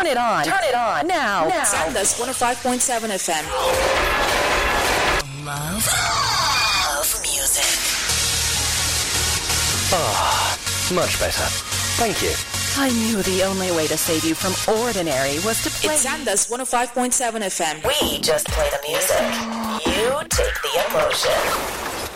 it on. Turn it on. Now. Now. Sandus 105.7 FM. Love of music. Much better. Thank you. I knew the only way to save you from ordinary was to play. It's Sandus 105.7 FM. We just play the music. You take the emotion.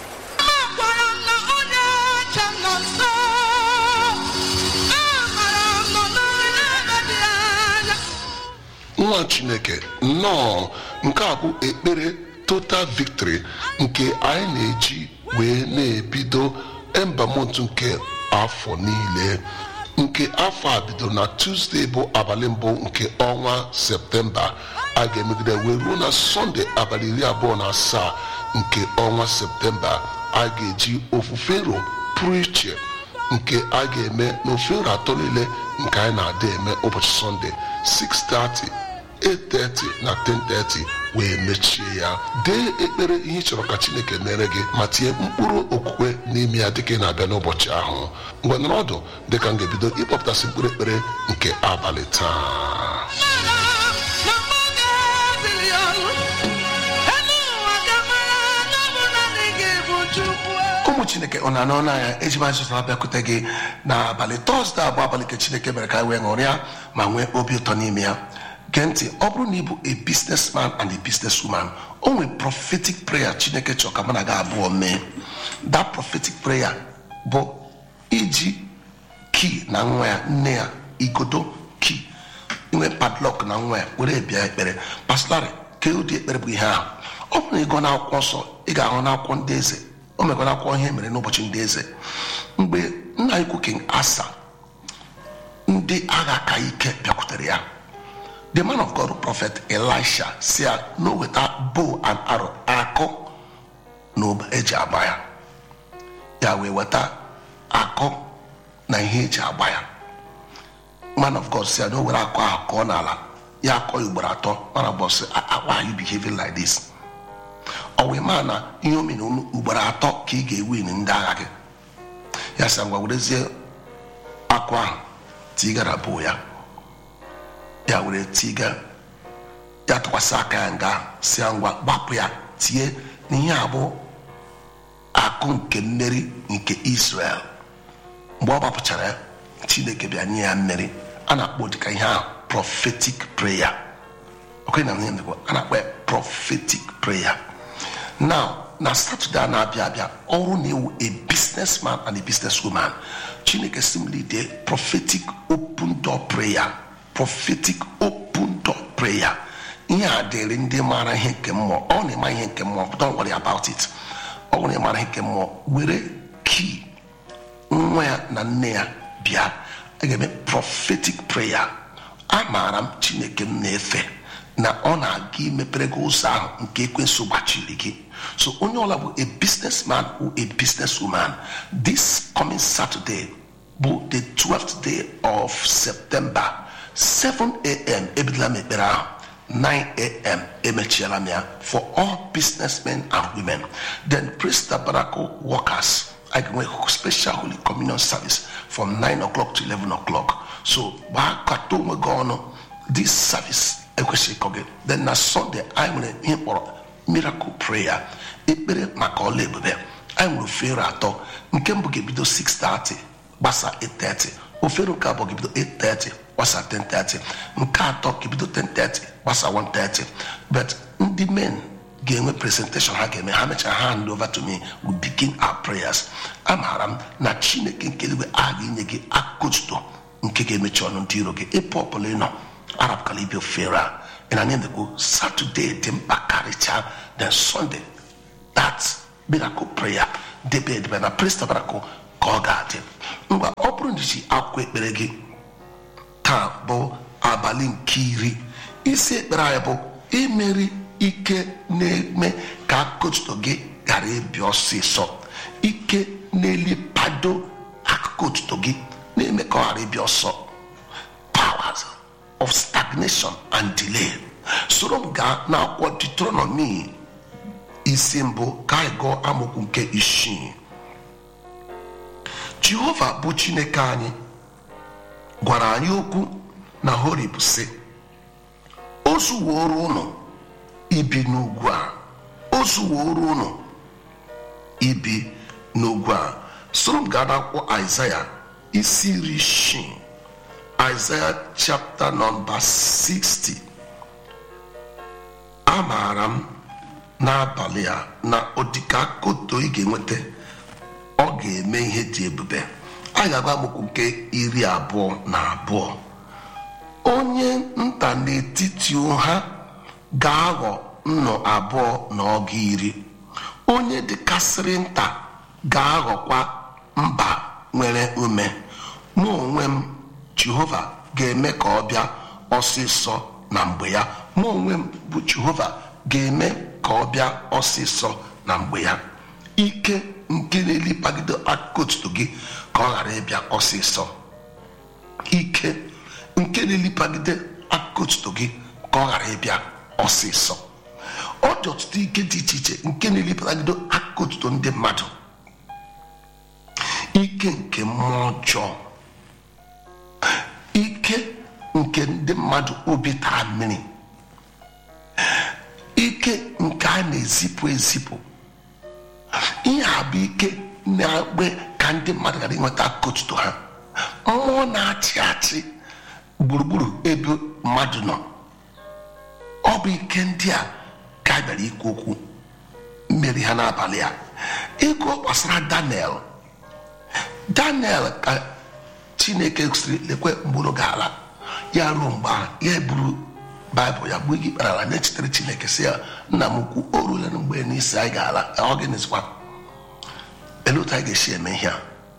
nwa chineke nnọọ nke a bụ ekpere total victory nke anyị na-eji wee na-ebido embamont nke afọ niile nke afọ a bidoro na tuzdee bụ abalị mbụ nke ọnwa septemba a ga-emegide wee ruo na sọnde abalị iri abụọ na asaa nke ọnwa septemba a ga-eji ofufe ro pụrụ iche nke a ga-eme n'ofe ro atọ niile nke anyị na-ada eme ụbọchị sọnde 6:30 8:30 na 10:30 wee mechie ya dee ekpere ihe ị chọrọ ka chineke mere gị ma tinye mkpụrụ okwukwe n'ime ya dịka ị na-abịa n'ụbọchị ahụ mgbe nọrọ ọdụ dịka m ga-ebido ịkpọpụtasị mkpụrụ ekpere nke abalị taa ụmụ chineke ọ na-anọ n'anya eji m azụtara bịakwute gị n'abalị tọzde abụ abalị nke chineke mere ka anyị wee ṅụrịa ma nwee obi ụtọ n'ime ya gee ntị ọ bụrụ na ị bụ a businessman and a businesswoman o nwere prophetic prayer chineke chọrọ ka mụ na gị abụọ mee that prophetic prayer bụ iji kii na nwa ya nne ya igodo kii inwe padlock na nwa ya were bịa ekpere pastorị ke ụdị ekpere bụ ihe ahụ ọ bụrụ na ị gụọ n'akwụkwọ nsọ ị ga-ahụ n'akwụkwọ ndị eze o mekwa n'akwụkwọ ihe mere n'ụbọchị ndị eze mgbe nna ikwu king asa ndị agha ka ike bịakwutere ya the man of god prophet elisha si ya na o weta bow and arrow akụ na ụba eji agba ya ya wee weta akụ na ihe eji agba ya man of god si ya na o were akụ ahụ kọọ n'ala ya akọ ya ugboro atọ mana bọsị why you behaving like this ọ wee maa na ihe o mere ugboro atọ ka ị ga-ewin ndị agha gị ya sị ngwa werezie akụ ahụ tigara bụ ya ya were tiga ya tụkwasị aka ya nga si ya ngwa gbapụ ya tie n'ihe abụ akụ nke mmeri nke israel mgbe ọ gbapụchara ya chineke bịa nye ya mmeri a na-akpọ dịka ihe ahụ prophetic prayer okwe na ihe ndịkwa a na-akpọ ya prophetic prayer now na satọde a na-abịa abịa ọrụ na-ewu a businessman and a businesswoman chineke si m lide prophetic open door prayer prophetic open door prayer ihe a dịrị ndị maara ihe nke mmụọ ọ na-ema ihe nke mmụọ don't worry about it ọ bụrụ na ịmara ihe nke mmụọ were key nwa ya na nne ya bịa a ga-eme prophetic prayer amaara m chineke m na-efe na ọ na-aga imepere gị ụzọ ahụ nke ekwensu gbachiri gị so onye ọla bụ a businessman or a businesswoman this coming saturday bụ the 12th day of september 7am ebidola m ekpere ahụ 9am emechiela m ya for all businessmen and women then praise tabernacle workers I can make special holy communion service from 9 o'clock to 11 o'clock so gbaa kata onwe gị ọnụ this service ekwesịghị ịkọ gị then na sunday anyị nwere ihe kpọrọ miracle prayer ekpere maka ọla ebube anyị nwere ofere atọ nke mbụ ga-ebido 6:30 gbasa 8:30 ofere nke abụọ ga-ebido 8:30 gbasa 10:30 nke atọ ga-ebido 10:30 gbasa 1:30 but ndị men ga-enwe presentation ha ga-eme ha mechara ha hand over to me we begin our prayers amaara m na chineke nke eluigwe a ga-enye gị akụtuto nke ga-emechi ọnụ ndị iro gị ebe ọbụla ị nọ arapụkala ibe ofere a ị na na-emekwu satọde dị mkpa karịchaa then sunday that miracle prayer debe edebe na praise tabernacle ka ọ ga-adị mgbe ọ bụrụ na iji akwụkwọ ekpere gị taa bụ abalị nke iri isi ekpere anyị bụ imeri ike na-eme ka akụkụ gị ghara ịbịa ọsịsọ ike na-elipado akụkụ otuto gị na-eme ka ọ ghara ịbịa ọsọ powers of stagnation and delay soro m gaa n'akwụkwọ Deuteronomy isi mbụ ka anyị gụọ amaokwu nke isii jehova bụ chineke anyị gwara anyị okwu na horib sị o zuworo ụnụ ibi n'ugwu a o zuworo ụnụ ibi n'ugwu a soro m gaa n'akwụkwọ aịzaya isi iri isii aịzaya chapta nọmba 60 amaara m n'abalị a na odika koto ị ga-enweta ọ ga-eme ihe dị ebube a ga-agba amụkwu nke iri abụọ na abụọ onye nta n'etiti ha ga-aghọ nnụ abụọ na ọga iri onye dịkasịrị nta ga-aghọkwa mba nwere ume mụ onwe m jehova ga-eme ka ọ bịa ọsịsọ na mgbe ya mụ onwe m bụ jehova ga-eme ka ọ bịa ọsịsọ na mgbe ya ike nke na-elipagide aka otuto gị ka ọ ghara ịbịa ọsịsọ ike nke na-elipagide aka otuto gị ka ọ ghara ịbịa ọsịsọ ọ dị ọtụtụ ike dị iche iche nke na-elipagide aka otuto ndị mmadụ ike nke mmụọ ọjọọ ike nke ndị mmadụ obi taa mmiri ike nke a na-ezipụ ezipụ ihe a bụ ike na-agbe ka ndị mmadụ ghara inweta aka otuto ha mmụọ na-achị achị gburugburu ebe mmadụ nọ ọ bụ ike ndị a ka a bịara ikwu okwu mmeri ha n'abalị a ịgụ gbasara daniel daniel ka chineke siri lekwe mgburu ga-ala ya ruo mgbe ahụ ya eburu baịbụl ya gbuo gị ikpere ala na-echetere chineke si ya nna m ukwu o ruola na mgbe n'isi anyị ga-ala ọ gịnịzikwa ele otu anyị ga-esi eme ihe a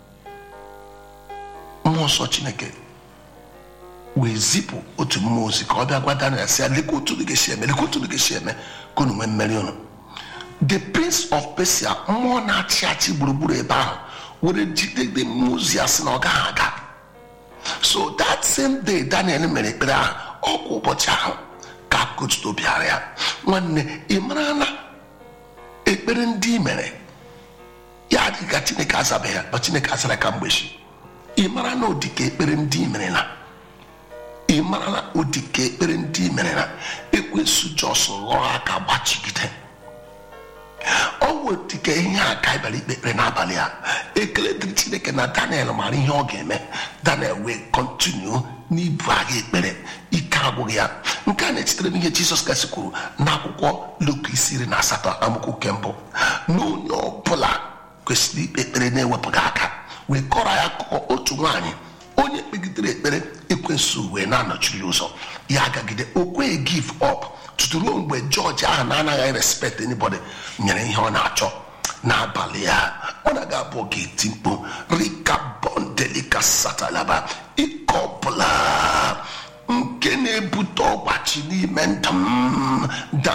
mmụọ nsọ chineke wee zipụ otu mmụọ ozi ka ọ bịa gwa daniel si ya lekwa otu unu ga-esi eme lekwa otu unu ga-esi eme ka unu nwee mmeri unu the prince of persia mmụọ na-achị achị gburugburu ebe ahụ were jidede mmụọ ozi ya sị na ọ gaghị aga so that same day daniel mere ekpere ahụ ọkwa ụbọchị ahụ ka kotuto bịara ya nwanne ị mara na ekpere ndị i mere ya adịghị ka chineke azabeghị ya ma chineke azara ka mgbechi ị mara na ụdịka ekpere ndị i mere na ị mara na ụdịka ekpere ndị i mere na ekwensu jos lụọ aka gbachigide ọ wetike ihe a ka bịara ikpe ekpere n'abalị a ekele dịrị chineke na daniel mara ihe ọ ga-eme daniel wee kọntinu n'ibu agha ekpere ike agwụghị ya nke a na-echetere n'ihe jizọs kasị kwuru n'akwụkwọ luk isi iri na asatọ amaokwu nke mbụ na onye ọbụla kwesịrị ikpe ekpere na-ewepụghị aka wee kọrọ ya akụkọ otu nwaanyị onye kpegidere ekpere ekwensu wee na-anọchiri ụzọ ya agagide o kweghị give up tutu ruo mgbe jọji ahụ na-anaghị respect anybody nyere ihe ọ na-achọ n'abalị ya ọ na-aga abụọ ga-eti mkpu rika bondelika satalaba ike ọbụla nke na-ebute ọgbachi n'ime ndụ m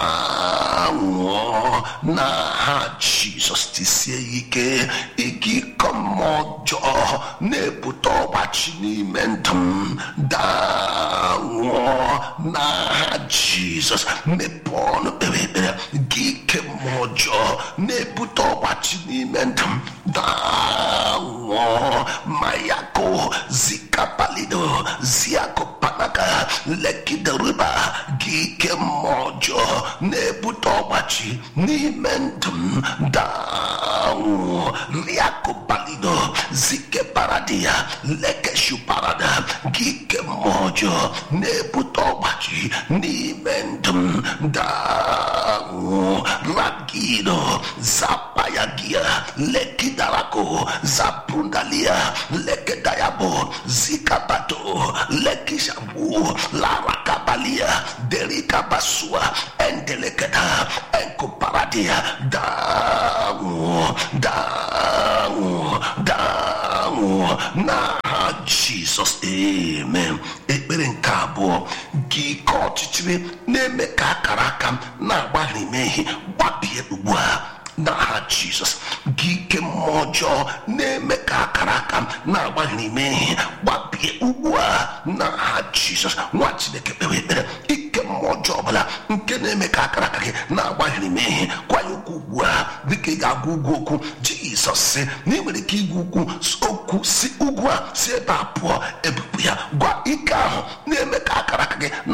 danwụọ na ha jizọs tisie ike ike ịkọ mmụọ ọjọọ na-ebute ọgbachi n'ime ndụ m danwụọ na ha jizọs mepee ọnụ kpere ekpere gị ike mmụọ ọjọọ na-ebute ọgbachi n'ime ndụ m danwụọ mayako zikapalido ziakopanaka lekideriba gị ike mmụọ ọjọọ na-ebute ọgbachi n'ime ndụ m danwụ riakopalido zikeparadia lekeshuparada gị ike mmụọ ọjọọ na-ebute ọgbachi n'ime ndụ m danwụ ragido zapayagia lekidarako zaprundalia lekedayabo zikabato lekishabu larakabalia derikabasua endelekeda enkoparadia danwụ danwụ danwụ n'aha jizọs amen ekpere nke abụọ gị ike ọchịchịrị na-eme ka akara aka m na-agbaghị mmehie gbapie ugbu a n'aha jizọs gị ike mmụọ ọjọọ na-eme ka akara aka m na-agbaghị mmehie gbapie ugbu a n'aha jizọs nwa chineke kpewe ekpere ike mmụọ ọjọọ ọbụla nke na-eme ka akara aka gị na-agbaghị mmehie kwanye okwu ugbu a dịka ị ga-agwa ugwu okwu jizọs sị na ị nwere ike igwu ukwu okwu si ugwu a si ebe a pụọ ebupụ ya gwa ike ahụ na-eme ka akara aka gị na-agbaghị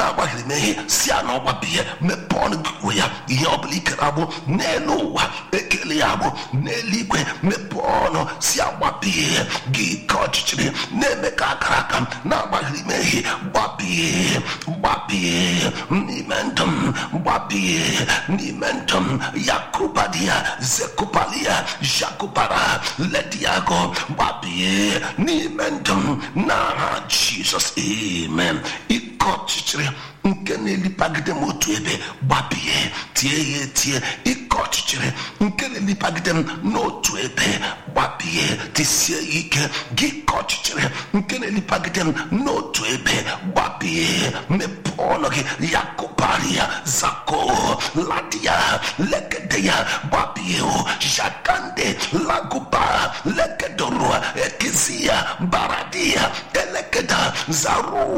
mmehie si ya na ọgbapie mepee ọnụ gị kwuo ya ihe ọbụla ikere agbụ n'elu ụwa ekele ya agbụ n'eluigwe mepee ọnụ si agbapie gị ike ọchịchịrị na-eme ka akara aka na-agbaghịrị mmehie gbapie gbapie n'ime ndụ m gbapie n'ime ndụ m yakubadia zekupalia jakubara lediago gbapie n'ime ndụ m n'aha jizọs amen ike ọchịchịrị nke na-elipagide m otu ebe gbapie tie ya etie ike ọchịchịrị nke na-elipagide m n'otu ebe gbapie tisie ya ike gị ka ọchịchịrị nke na-elipagide m n'otu ebe gbapie mepee ọnụ gị ya kụpara ya zako ladia legede ya gbapie o jakande laguba legedoro ekezi ya baradia elekeda zaru